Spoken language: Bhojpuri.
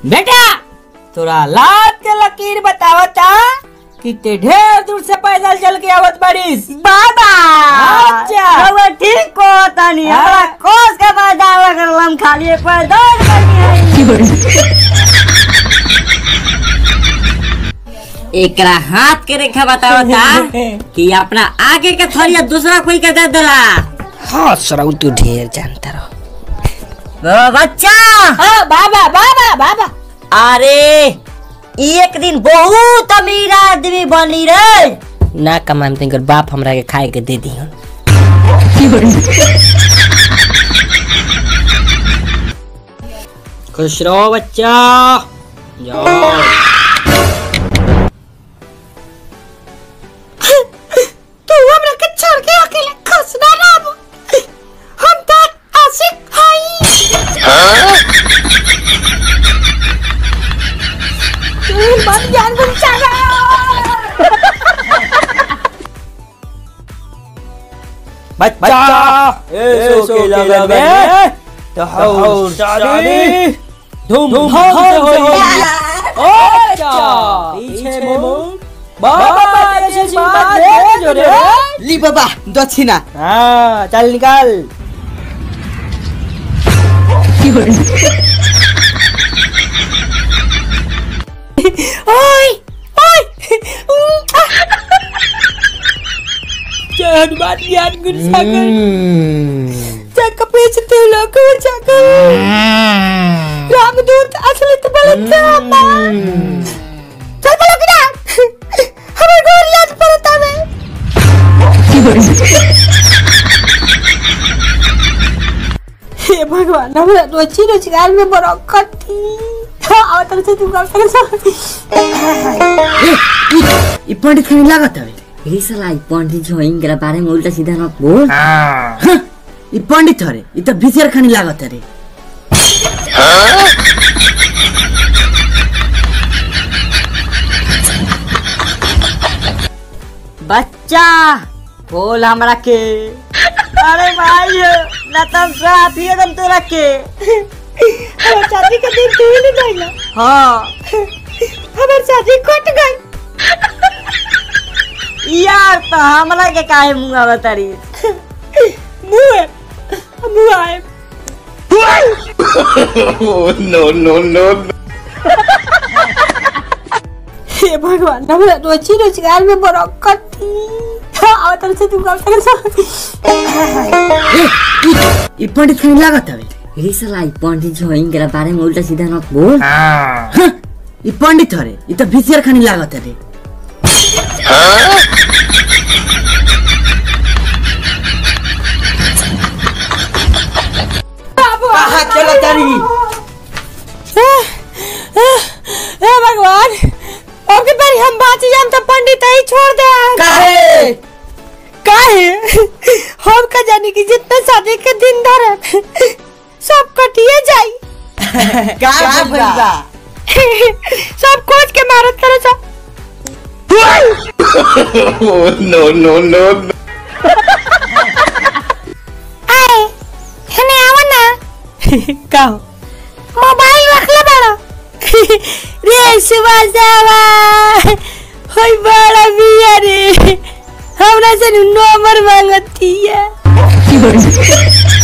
बेटा तोरा लात के लकीर बतावता कि ते ढेर दूर से पैदल चल के आवत बारिस बाबा अच्छा। रउआ ठीक को तनी हाँ। हमरा कोस के पैदा करलम खाली एक बार दौड़ करनी एकरा हाथ के रेखा बतावता कि अपना आगे के थरिया दूसरा कोई के दे देला हाँ सराउ तू ढेर जानता रहो ओ बच्चा हाँ बाबा बाबा बाबा अरे एक दिन बहुत अमीर आदमी बनी रे ना कमाम तिनकर बाप हमरा के खाए के दे दिहन खुश रहो बच्चा जाओ तू हमरा के छोड़ के अकेले खुश ना रहो हम तो आशिक हई तू बन जान गुम बच्चा ऐसो के लगन में तहौर शादी धूमधाम से होई अच्छा पीछे मुड़ बाबा के आशीर्वाद दे जो रे ली बाबा दक्षिणा हाँ चल निकाल ओए ओए जय हनुमान ज्ञान गुरु सागर जग पेच ते लोक जागर रामदूत असलित बलत अम्मा चल बोलो कि ना हमें गोर याद पड़ता है हे भगवान हमरा रोजी रोजगार में बरकत थी हाँ तरह से तू कर सकते ई पंडित खानी लागत हवे रे साला ई पंडित जो इनकरा बारे में उल्टा सीधा मत बोल हाँ, ई पंडित हरे ई त भिसियर खानी लागत हरे बच्चा बोल हमरा के अरे भाई ना तब साथी एकदम तोरा के हमार शादी के दिन तू ही नहीं गइला हाँ हमार शादी कट गई यार तो हमरा के काहे मुंह बतारी मुंह मुंह आए हे भगवान हमरा रोजी रोजगार में बरकत थी हाँ तरह से तू कर सकते ई पंडित खानी लागत हवे रे साला ई पंडित जो इनकरा बारे में उल्टा सीधा मत बोल हाँ, ई पंडित हरे ई त भिसियर खानी लागत हरे कहाँ चला तारी हे भगवान अब की बारी हम बाची जाम तो पंडित ही छोड़ दे काहे काहे हम का जाने की जितना शादी के दिन धरे सब कटिए जाई का भइल बा सब खोज के मारत करे सा आए हने आवा ना का मोबाइल रख ले बड़ा रे सुबह जावा होई बड़ा बिया रे हमरा से नंबर मांगती है